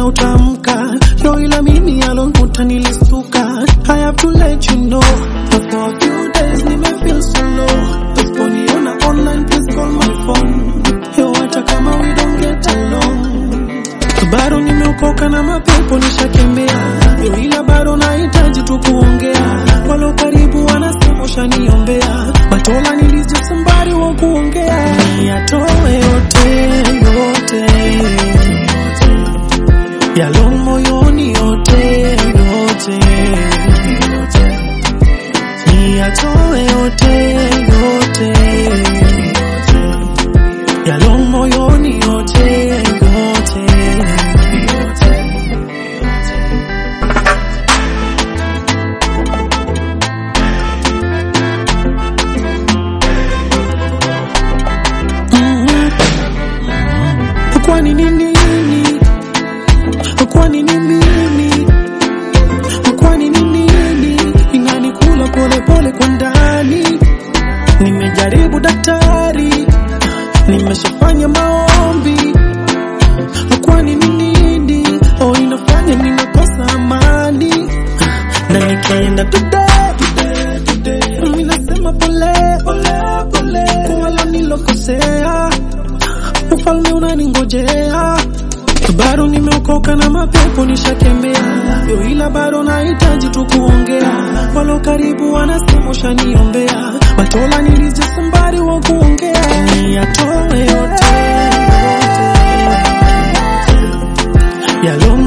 utamka yo, ila mimi alonkuta nilistuka. I have to let you know that for a few days nime feel so low. Usiponiona online please call my phone. Yo, hata kama we don't get along bado nimeokoka na mapepo nishakemea, yo ila bado nahitaji tu kuongea. Walo karibu wanasema ushaniombea, batola nilijua somebody wa kuongea, niyatoe yote yote yalo moyoni yote yote, niyatoe yote yote yalo moyoni yote yote. Mhm. Kwani ni nini? Kwani ni mimi? Kwani ni nini? Inanikula pole pole kwa ndani. Nimejaribu daktari, nimeshafanya maombi. Kwani ni nini? Oh, inafanya ninakosa amani na ikienda today, today, today. Mimi nasema pole pole pole kwa wale nilokosea, ufalme unaningojea bado nimeokoka na mapepo nishakemea, yo ila bado nahitaji tu kuongea. Walo karibu wanasema ushaniombea, batola nilijua somebody wa kuongea, niyatoe yote yalo